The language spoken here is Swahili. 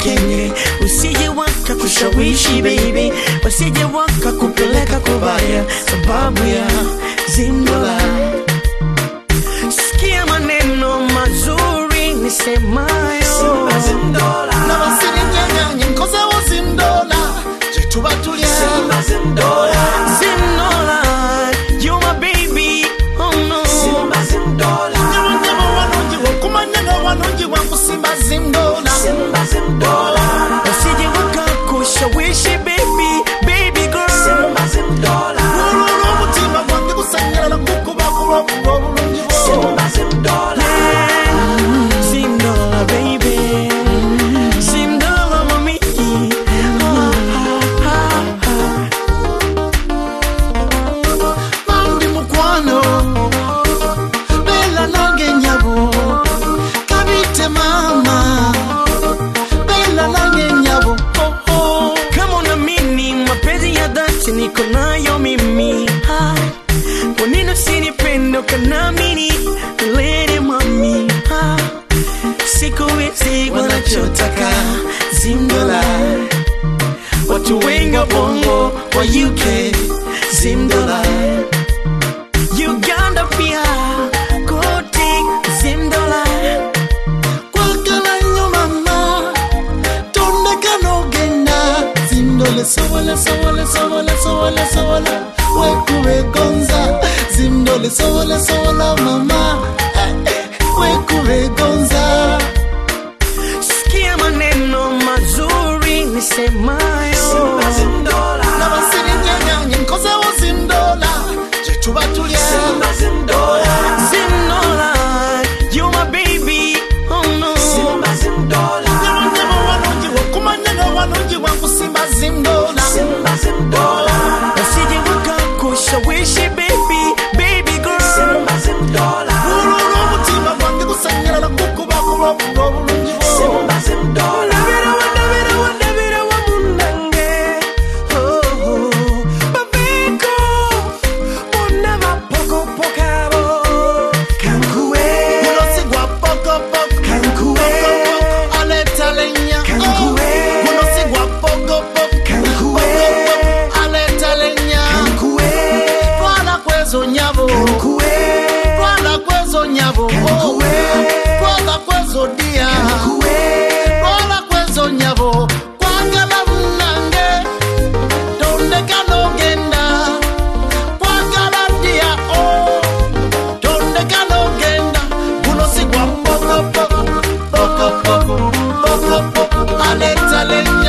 kenge usije waka kushawishi baby wasije waka kupeleka kubaya sababu ya zindola sikia maneno mazuri nisemayo na basirinyanganye nkozewo zindola gyetuba tulya Zindola, you my baby, oh no. nyabonyabo wanongiwa okumanya nga wanongiwa nkusimba zindola Usije wakakushawishi baby, baby girl. olwolwo omutima gwange gusanyalala kukuba kulwakuba obulungi bwo Zindola, baby. Zindola, mami. Ah, ah, ah, ah. bambi mukwano beela nange nyabo kabite maama beela nange nyabo oh, oh. Kama unaamini mapenzi ya dhati niko nayo mimi Ah, kwa nini usinipende ukaniamini lady mami Ah, siku hizi wanachotaka zimdola watu wengi wa bongo wa UK zimdola Uganda pia kote zimdola kwagala nnyo mama tondeka n'ogenda zindole sobola sobola sobola sobola sobola wekubegonza zindole sobola sobola mama Eh, eh, wekubegonza sikia maneno mazuri nisemayo na basirinyanganye nkozewo zindola gyetuba tulya Zinola, you my baby, oh no. nyabonyabo wanongiwa okumanya nga wanongiwa nkusimba zindola Usije wakakushawishi baby, baby girl. olwolwo omutima gwange gusanyalala kukuba kulwakuba obulungi bwo Ndabira wa, ndabira wa, ndabira wa munange. Oh, oh. Baviko, bonna bapokopokabo. Kankuwe, guno si gwa pokopoko Kankuwe. aleeta lenya Kankuwe. guno si gwa pokopoko Kankuwe. aleeta lenya kankuwe, twala kwezo nyabo kankuwe, twala kwezo nyabo Kankuwe. twala kwezo dia kankuwe. twala kwezo nyabo kwagala munange tondeka n'ogenda kwagala dia o tondeka n'ogenda guno si gwa pokopoko pokopoko pokopoko aleeta lenya